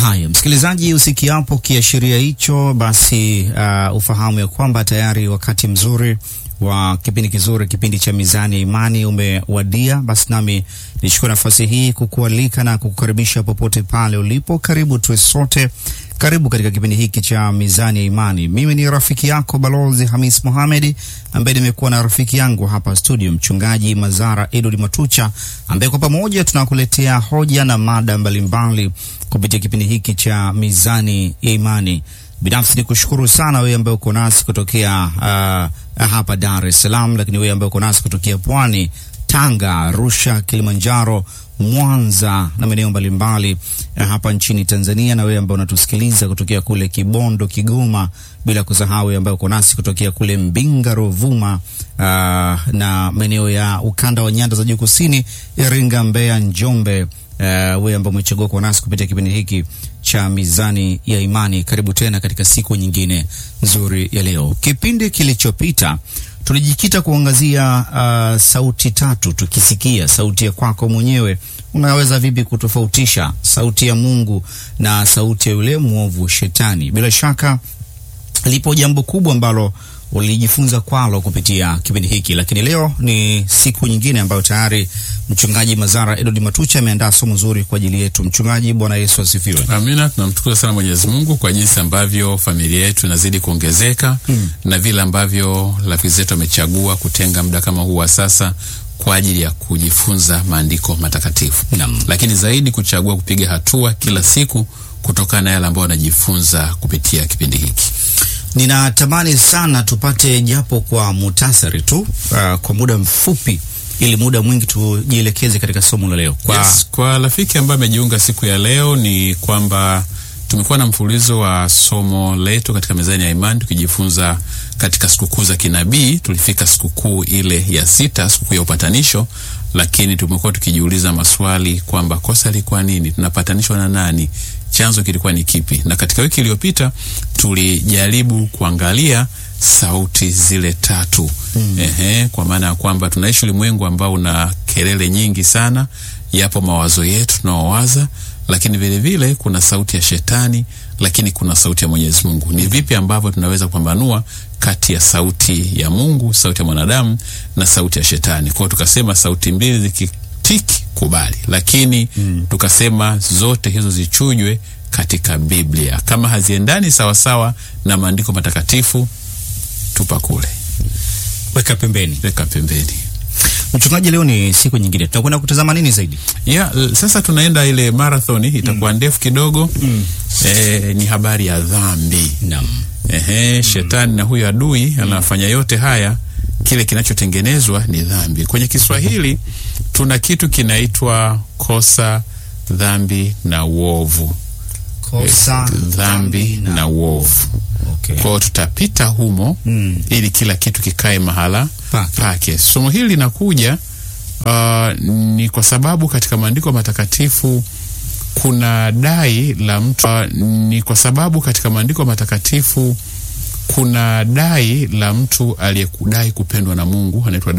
Haya, msikilizaji, usikiapo kiashiria hicho, basi uh, ufahamu ya kwamba tayari wakati mzuri wa kipindi kizuri, kipindi cha Mizani ya Imani umewadia. Basi nami nichukue nafasi hii kukualika na kukukaribisha popote pale ulipo. Karibu tuwe sote, karibu katika kipindi hiki cha Mizani ya Imani. Mimi ni rafiki yako Balozi Hamis Mohamed, ambaye nimekuwa na rafiki yangu hapa studio, Mchungaji Mazara Edward Matucha, ambaye kwa pamoja tunakuletea hoja na mada mbalimbali kupitia kipindi hiki cha Mizani ya Imani. Binafsi ni kushukuru sana wewe ambaye uko nasi kutokea uh, hapa Dar es Salaam, lakini wewe ambaye uko nasi kutokea Pwani, Tanga, Arusha, Kilimanjaro, Mwanza na maeneo mbalimbali uh, hapa nchini Tanzania, na wewe ambaye unatusikiliza kutokea kule Kibondo, Kigoma, bila kusahau wewe ambaye uko nasi kutokea kule Mbinga, Rovuma uh, na maeneo ya ukanda wa nyanda za juu kusini, Iringa, Mbeya, Njombe. Uh, wewe ambao umechagua kwa nasi kupitia kipindi hiki cha Mizani ya Imani, karibu tena katika siku nyingine nzuri ya leo. Kipindi kilichopita tulijikita kuangazia uh, sauti tatu, tukisikia sauti ya kwako mwenyewe, unaweza vipi kutofautisha sauti ya Mungu na sauti ya yule mwovu Shetani? Bila shaka lipo jambo kubwa ambalo ulijifunza kwalo kupitia kipindi hiki, lakini leo ni siku nyingine ambayo tayari mchungaji Mazara Edward Matucha ameandaa somo zuri kwa ajili yetu. Mchungaji, Bwana Yesu asifiwe. Amina. Tunamshukuru sana Mwenyezi Mungu kwa jinsi ambavyo familia yetu inazidi kuongezeka hmm, na vile ambavyo rafiki zetu wamechagua kutenga muda kama huu wa sasa kwa ajili ya kujifunza maandiko matakatifu Naam. lakini zaidi kuchagua kupiga hatua kila siku kutokana na yale ambayo wanajifunza kupitia kipindi hiki. Ninatamani sana tupate japo kwa muhtasari tu, uh, kwa muda mfupi, ili muda mwingi tujielekeze katika somo la leo kwa Yes, kwa rafiki ambaye amejiunga siku ya leo ni kwamba tumekuwa na mfululizo wa somo letu katika mezani ya imani tukijifunza katika sikukuu za kinabii. Tulifika sikukuu ile ya sita, sikukuu ya upatanisho, lakini tumekuwa tukijiuliza maswali kwamba kosa lilikuwa nini, tunapatanishwa na nani, chanzo kilikuwa ni kipi? Na katika wiki iliyopita tulijaribu kuangalia sauti zile tatu mm. Ehe, kwa maana ya kwamba tunaishi ulimwengu ambao una kelele nyingi sana, yapo mawazo yetu tunaowaza, lakini vile vile kuna sauti ya shetani, lakini kuna sauti ya Mwenyezi Mungu. Ni vipi ambavyo tunaweza kupambanua kati ya sauti ya Mungu, sauti ya mwanadamu na sauti ya shetani? Kwa hiyo tukasema sauti mbili zikitiki kubali, lakini mm. tukasema zote hizo zichujwe katika Biblia. Kama haziendani sawasawa na maandiko matakatifu, tupa kule, weka pembeni. weka pembeni. Mchungaji, leo ni siku nyingine, tutakwenda kutazama nini zaidi? Ya, l- sasa tunaenda ile marathoni itakuwa ndefu kidogo. Eh, ni habari ya dhambi. Naam. Ehe, shetani na huyo adui anafanya yote haya, kile kinachotengenezwa ni dhambi. Kwenye Kiswahili tuna kitu kinaitwa kosa, dhambi na uovu. Kosa, Dhambi na uovu. Okay. Kwa hiyo tutapita humo Mm. ili kila kitu kikae mahala Pake. pake. Somo hili linakuja uh, ni kwa sababu katika maandiko matakatifu kuna dai la mtu uh, ni kwa sababu katika maandiko matakatifu kuna dai la mtu aliyekudai kupendwa na Mungu anaitwa